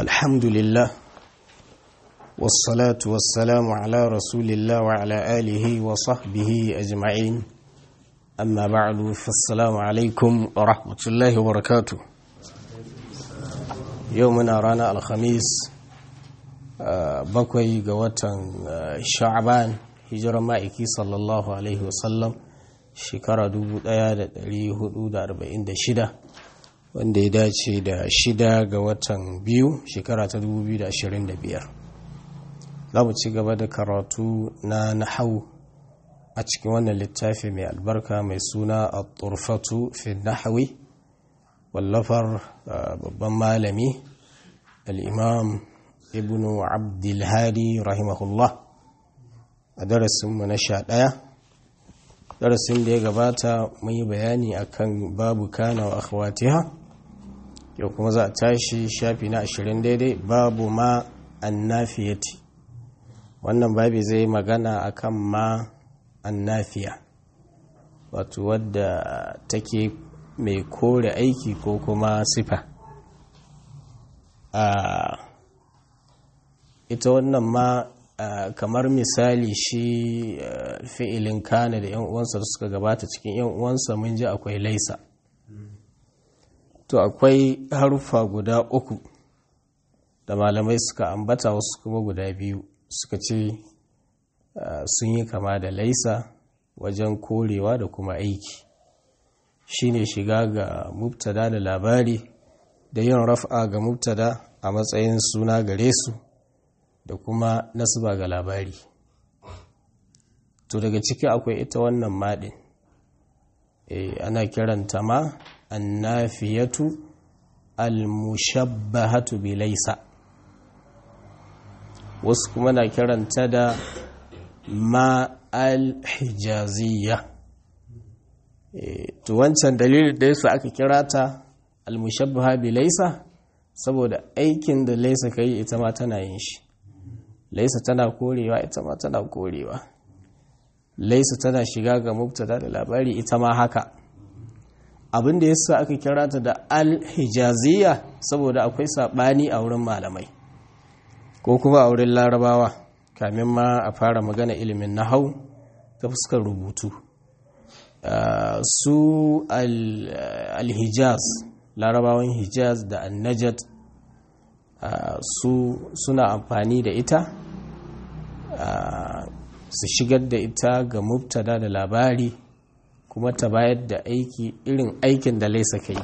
الحمد لله والصلاة والسلام على رسول الله وعلى آله وصحبه أجمعين أما بعد فالسلام عليكم ورحمة الله وبركاته يومنا رانا الخميس bakwai ga watan sha'ban hijirar ma'aiki sallallahu alaihi wasallam shekara 1446 wanda ya dace da shida ga watan biyu shekara ta 2025 za mu ci gaba da karatu na nahau a cikin wannan littafi mai albarka mai suna a turfatu fi nahawi wallafar babban malami al'imam ibnu abdulhadi rahimahullah a darasinmu na sha ɗaya darasin da ya gabata mun yi bayani akan babu kana wa akhwatiha yau kuma za a tashi shafi na ashirin daidai babu ma annafiyati wannan babi zai magana akan ma annafiya wato wadda take mai kore aiki ko kuma sifa a ita wannan ma kamar misali shi fi'ilin kana da yan uwansa da suka gabata cikin yan uwansa mun ji akwai laisa to akwai haruffa guda uku da malamai suka ambata wasu kuma guda biyu suka ce sun yi kama da laisa wajen korewa da kuma aiki shine shiga ga mubtada da labari da yin raf'a ga mubtada a matsayin suna gare su da kuma nasuba ga labari to daga ciki akwai ita wannan maɗin e, ana kiranta ma annafiyatu almushabbahatu bi laisa wasu kuma na kiranta da ma alhijaziyya e, to wancan dalilin da yasa aka kira ta almushabbaha bi laisa saboda aikin da laisa ka yi ita ma tana yin shi laisa tana korewa ita ma tana korewa laisa tana shiga ga mubtada da labari ita ma haka abin da yasa aka kira ta da al-hijaziyya saboda akwai sabani a wurin malamai ko kuma a wurin larabawa kamin ma a fara magana ilimin nahau ta fuskar rubutu su al-hijaz larabawan hijaz da annajat su suna amfani da ita su shigar da ita ga mubtada da labari kuma ta bayar da aiki irin aikin da laisa kai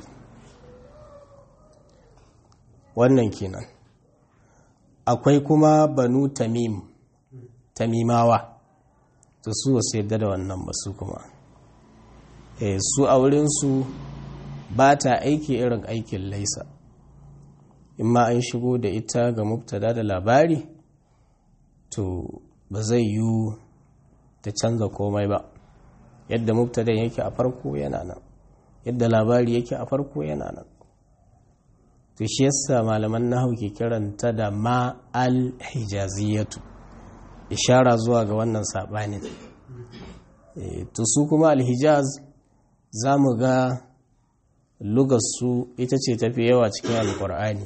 wannan kenan akwai kuma banu tamim tamimawa to su wasu yadda da wannan ba su kuma su a wurinsu ba ta aiki irin aikin laisa in ma an shigo da ita ga mubtada da labari to ba zai yi ta canza komai ba yadda mubtada yake a farko yana nan yadda labari yake a farko yana nan to shi yasa malaman nahu ke kiranta da ma al-hijaziyatu ishara zuwa ga wannan sabanin to su kuma al-hijaz za mu ga lugarsu ita ce tafi yawa cikin alkur'ani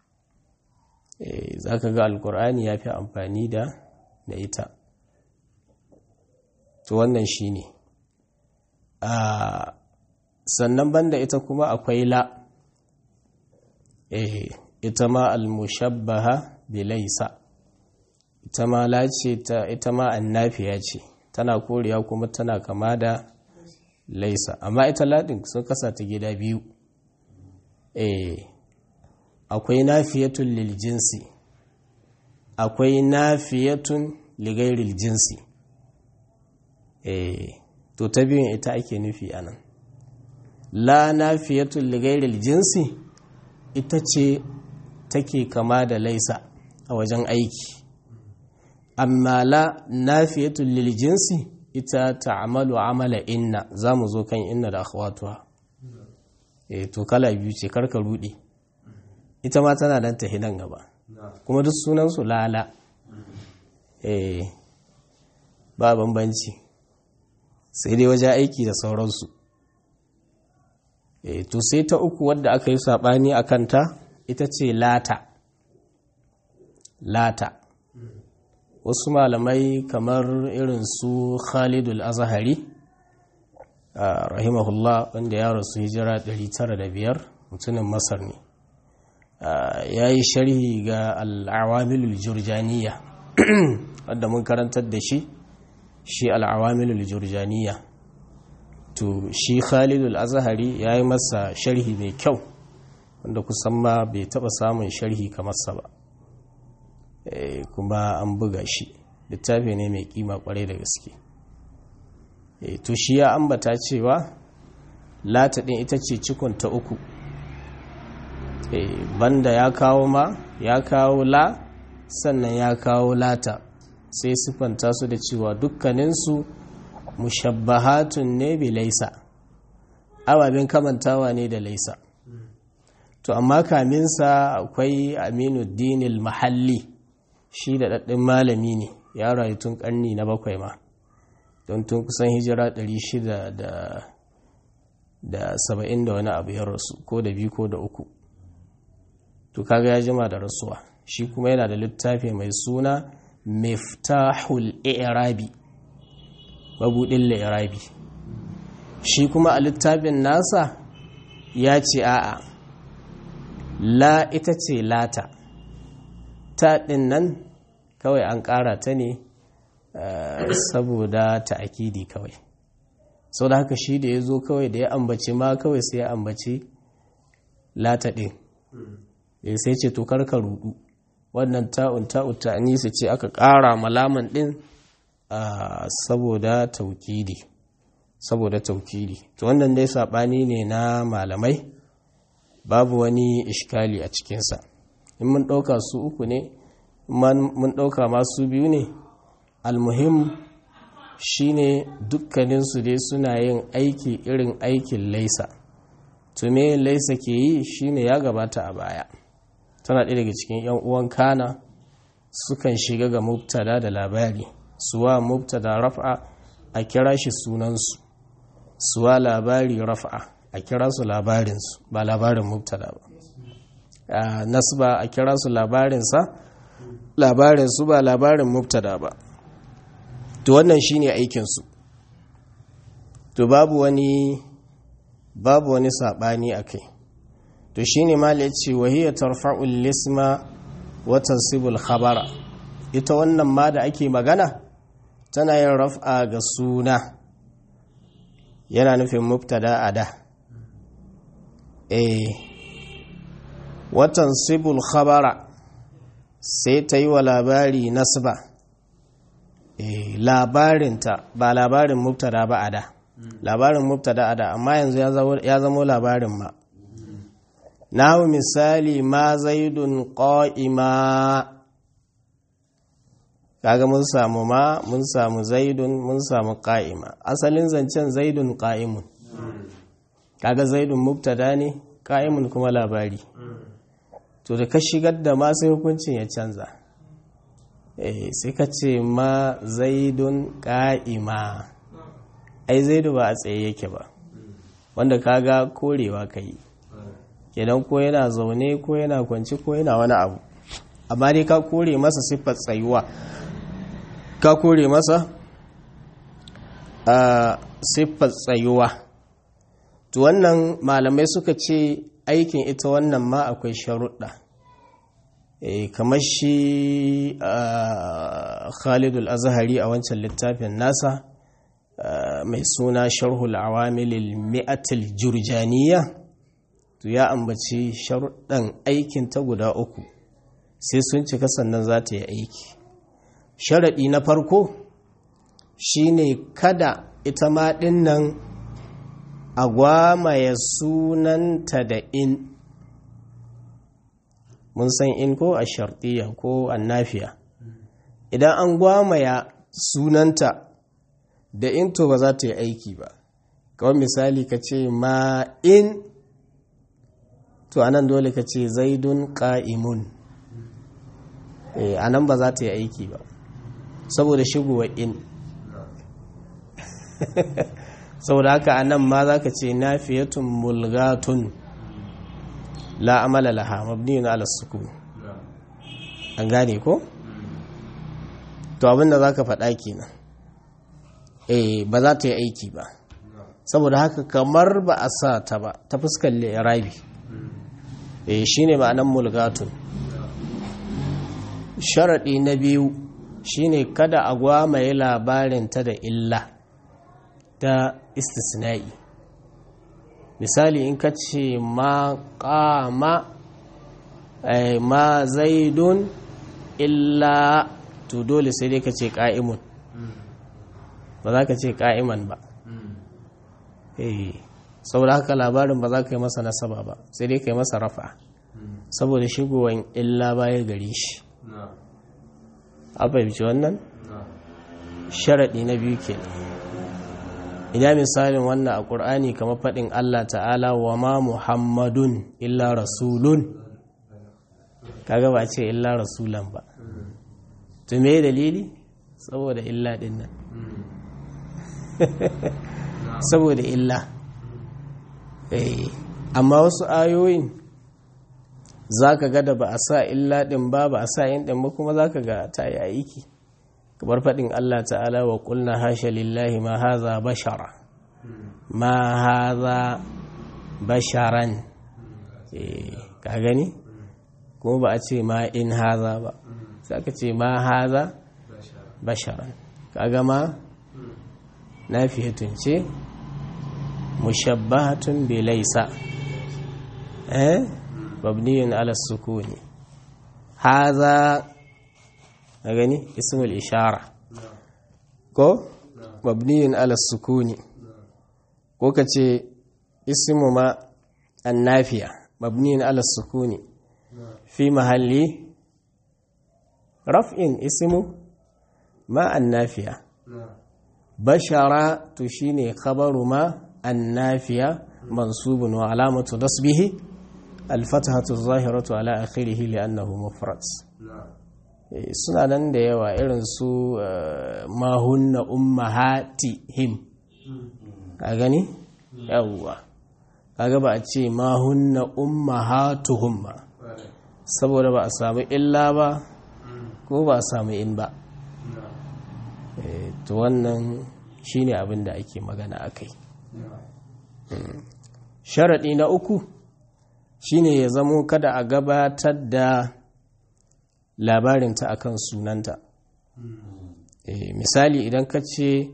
za ka ga alkur'ani ya fi amfani da da ita to wannan shi ne sannan banda ita kuma akwai la ita ma almushabbaha bilaisa ita ma la ce ita ma annafiya ce tana koriya kuma tana kama da laisa amma ita ladin sun kasa ta gida biyu eh akwai nafiyatun lil jinsi akwai nafiyatun ligairil jinsi eh to ta biyun ita ake nufi anan la nafiyatun ligairil jinsi ita ce take kama da laisa a wajen aiki amma la nafiyatun lil jinsi ita ta'amalu amala inna za mu zo kan inna da akhwatuha eh to kala biyu ce karka rudi ita ma tana dan ta hidan gaba kuma duk sunan su lala eh ba bambanci sai dai waje aiki da sauransu e, to sai ta uku wadda aka yi saɓani a kanta ita ce lata lata wasu malamai kamar irin su khalidul azahari rahimahullah wanda ya rasu hijira 905 mutumin masar ne ya yi sharhi ga al'awamilul jurjaniya wadda mun karantar da shi shi al'awamilul jurjaniya to shi khalidul azahari ya yi masa sharhi mai kyau wanda kusan ma bai taba samun sharhi kamar sa ba kuma an buga shi littafi ne mai kima kwarai da gaske to shi ya ambata cewa lata ɗin ita ce cikon ta uku banda ya kawo ma ya kawo la sannan ya kawo lata sai siffanta su da cewa dukkaninsu mushabbahatun ne bi laisa ababen kamantawa ne da laisa to amma kaminsa akwai aminu dinil mahalli shi da ɗaɗɗin malami ne ya rayu tun ƙarni na bakwai ma don tun kusan hijira 600 da saba'in da wani abu ya rasu ko da biyu ko da uku to kaga ya jima da rasuwa shi kuma yana da littafi mai suna miftahul i'rabi mabudin li'irabi shi kuma a littafin nasa ya ce a'a la ita ce lata ta ɗin nan kawai an ƙara ta ne saboda ta akidi kawai sau da haka shi da ya zo kawai da ya ambaci ma kawai sai ya ambaci lata ɗin sai ce to karka rudu wannan ta'un ta'un ta'anisa ce aka ƙara malaman ɗin saboda taukidi saboda taukidi to wannan dai saɓani ne na malamai babu wani ishkali a cikinsa in mun ɗauka su uku ne mun ɗauka masu biyu ne almuhim shine dukkaninsu dai suna yin aiki irin aikin laisa to me laisa ke yi shine ya gabata a baya tana ɗaya daga cikin 'yan uwan kana sukan shiga ga mubtada da labari suwa mubtada raf'a a kira shi sunansu suwa labari raf'a a kira su labarinsu ba labarin mubtada ba nasba a kira su labarinsa labarinsu ba labarin mubtada ba to wannan shine aikinsu to babu wani babu wani saɓani a kai to shine ma ya ce wahiyar tarfa'ul lisma watan sibul khabara ita wannan ma da ake magana tana yin raf'a ga suna yana nufin mubtada a da eh watan sibul khabara sai ta yi wa labari nasba eh labarinta ba labarin mubtada ba a da labarin mubtada a da amma yanzu ya zamo labarin ma nahu misali ma zaidun qa'ima kaga mun samu ma mun samu zaidun mun samu qa'ima asalin zancen zaidun qa'imun kaga zaidun mubtada ne qa'imun kuma labari to da ka shigar da ma sai hukuncin ya canza eh sai ka ce ma zaidun qa'ima ai zaidu ba a tsaye yake ba wanda kaga korewa kai kenan ko yana zaune ko yana kwanci ko yana wani abu amma dai ka kore masa siffar tsayuwa ka kore masa a siffar tsayuwa to wannan malamai suka ce aikin ita wannan ma akwai sharuɗa kamar shi khalidul azhari a wancan littafin nasa mai suna sharhul awamilil mi'atil jurjaniya to ya ambaci sharuɗan aikin ta guda uku sai sun cika sannan za ta yi aiki sharaɗi na farko shine kada ita ma ɗin nan a gwamaya sunanta da in mun san in ko a sharɗiya ko annafiya idan an gwamaya sunanta da in to ba za ta yi aiki ba kawai misali ka ce ma in to anan dole ka ce zaidun ƙa'imun a nan ba za ta yi aiki ba saboda shigowa in saboda haka a nan ma za ka ce nafiyatun mulgatun la amala laha mabniyun ala sukun an gane ko to abinda za ka faɗa kenan eh ba za ta yi aiki ba saboda haka kamar ba a sa ta ba ta fuskar rabi eh shine ma'anan mulgatun sharaɗi na biyu shine kada a gwamaye labarin ta da illa ta istisna'i misali in ka ce ma ƙama ma zaidun illa to dole sai dai ka ce ƙa'imun ba za ka ce ƙa'iman ba saboda haka labarin ba za ka yi masa nasaba ba sai dai ka yi masa rafa saboda shigowan illa baya gare shi a fahimci wannan sharaɗi na biyu ke ina misalin wannan a ƙur'ani kamar faɗin Allah ta'ala wa ma muhammadun illa rasulun kaga ba ce illa rasulan ba to me dalili saboda illa ɗin nan saboda illa amma wasu ayoyin za ka ga da ba a sa illa ɗin ba ba a sa yin ɗin ba kuma za ka ga ta yi aiki kamar faɗin Allah ta'ala wa ƙulna hasha lillahi ma haza bashara ma haza basharan ka gani kuma ba a ce ma in haza ba sai ka ce ma haza basharan ka gama na fiye tunce mushabbahatun bilaisa eh mabniyun ala sukuni haza a gani ismul ishara ko mabniyun ala sukuni ko ka ce ismu ma annafiya mabniyun ala sukuni fi mahalli raf'in ismu ma annafiya bashara to shine khabaru ma annafiya mansubun wa alamatu nasbihi الفتحة الظاهرة على آخره لأنه مفرد suna nan da yawa irin su mahunna ummahatihim ka gani yawwa kaga ba a ce mahunna ummahatuhum ba saboda ba a samu illa ba ko ba a samu in ba to wannan shine abin da ake magana akai sharaɗi na uku shine ya zamo kada a gabatar da labarinta akan sunanta e, misali idan ka ce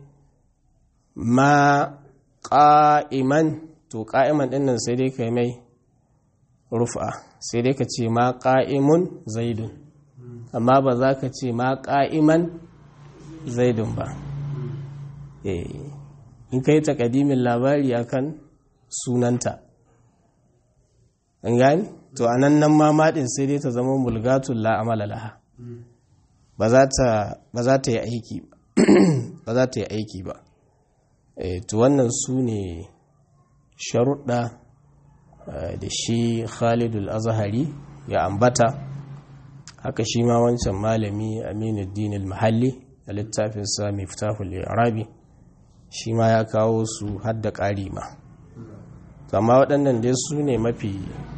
ma ƙa'iman to ƙa'iman ɗin nan sai dai ka mai rufa sai dai ka ce ma ƙa'imun zaidun amma ba za ka ce ma ƙa'iman zaidun ba e, in ka yi takadimin labari akan sunanta an gani to a nan nan mamadin sai dai ta zama mulgatun la'amala laha ba za ta yi aiki ba za ta yi aiki ba to wannan su ne sharuɗa da shi khalidul azhari ya ambata haka shi ma wancan malami aminuddin al-mahalli a littafin sa miftahul arabi shi ma ya kawo su hadda ƙari ma amma waɗannan dai su ne mafi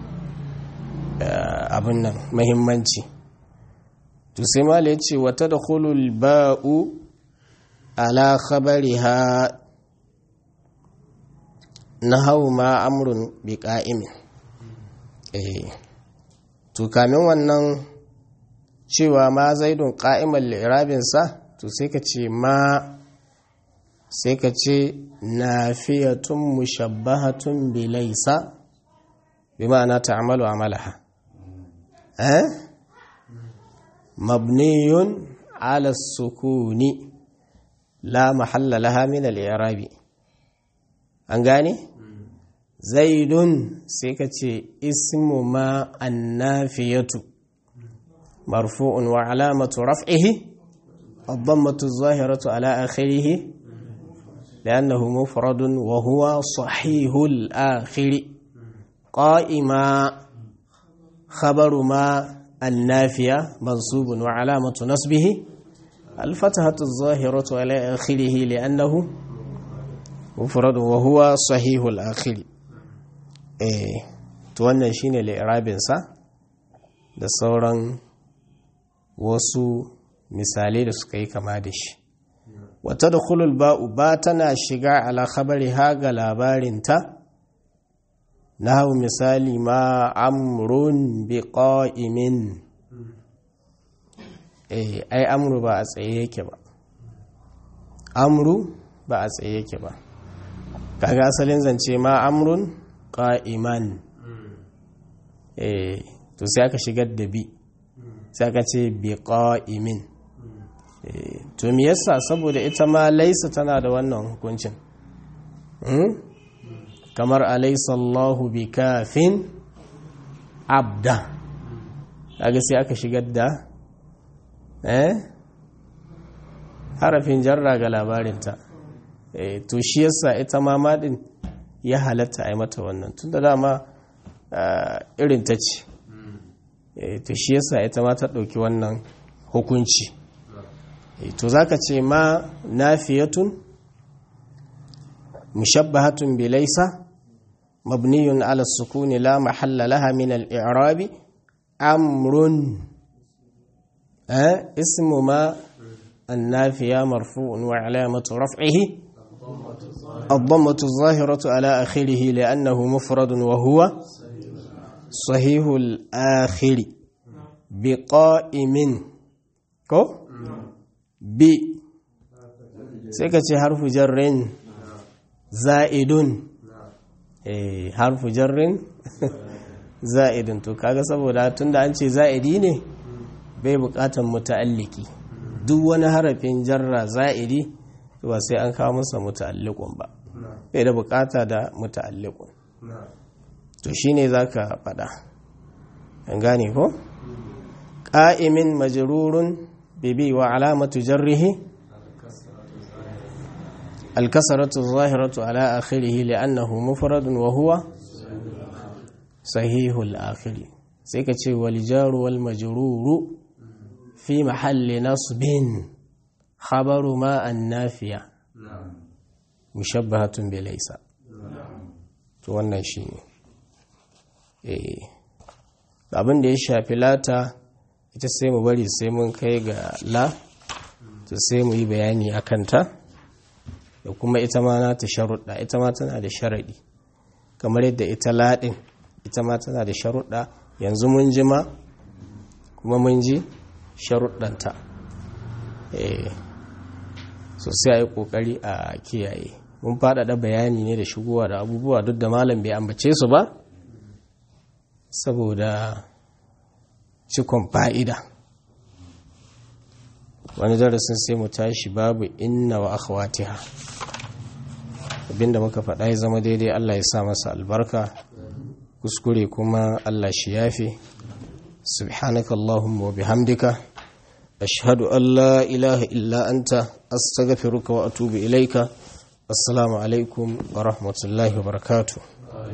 abin nan mahimmanci to sai mala ya ce wata da hulul ba'u ala khabariha na hau ma amurin bi ƙa'imin to kamin wannan cewa ma zaidun ƙa'imar lirabinsa to sai ka ce ma sai ka ce nafiyatun mushabbahatun bilaisa bi ma'ana ta'amalu amalaha eh mabniyun ala sukuni la mahalla laha min al-i'rabi an gane zaidun sai ka ce ismu ma annafiyatu marfu'un wa alamatu raf'ihi الضمة الظاهرة على آخره لأنه مفرد وهو صحيح الآخر قائما خبر ما النافية منصوب وعلامة نصبه الفتحة الظاهرة على آخره لأنه مفرد وهو صحيح الآخر إيه to wannan shine li'irabinsa da sauran wasu misalai da suka yi kama da shi wata da ba'u ba tana shiga ala khabari ha ga labarinta na hau misali ma amrun bi qa'imin eh ai amru ba a tsaye yake ba amru ba a tsaye yake ba kaga asalin zance ma amrun qa'iman eh to sai aka shigar da bi sai aka ce bi qa'imin to me yasa saboda ita ma laisa tana da wannan hukuncin kamar alaysa Allahu bi kafin abda kaga sai aka shigar da eh harafin jarra ga labarinta eh to shi yasa ita ma madin ya halatta a yi mata wannan tunda dama irin ta ce to shi yasa ita ma ta ɗauki wannan hukunci to zaka ce ma nafiyatun mushabbahatun bilaisa mabniyun ala sukuni la mahalla laha min al-i'rabi amrun ismu ma النافية مرفوع وعلامة رفعه الضمة الظاهرة على آخره لأنه مفرد وهو صحيح الآخر بقائم كو ب سيكتي حرف جر زائد حرف جر زائد to kaga saboda tunda an ce za'idi ne bai bukatan muta'alliki duk wani harafin jarra za'idi ba sai an kawo masa muta'alliqun ba bai da bukata da muta'alliqun to shine zaka fada an gane ko qa'imin majrurun bibi wa alamatu jarrihi الكسرة الظاهرة على آخره لأنه مفرد وهو صحيح الآخر سيكتشي والجار والمجرور في محل نصب خبر ما النافية مشبهة بليس to wannan shi ne abin da ya shafi lata ita sai mu bari sai mun kai ga la to sai mu yi bayani a kanta da kuma ita ma na ta sharuɗa ita ma tana da sharaɗi kamar yadda ita laɗin ita ma tana da sharuɗa yanzu mun ji ma kuma mun ji sharuɗanta sosai a yi ƙoƙari a kiyaye mun faɗaɗa bayani ne da shigowa da abubuwa duk da malam bai ambace su ba saboda cikon fa'ida wani darasin sai mu tashi babu inna wa akhwatiha abinda muka faɗa ya zama daidai Allah ya sa masa albarka kuskure kuma Allah shi yafe subhanaka allahumma wa bihamdika ashhadu an la ilaha illa anta astaghfiruka wa atubu ilaika assalamu alaikum wa rahmatullahi wa barakatuh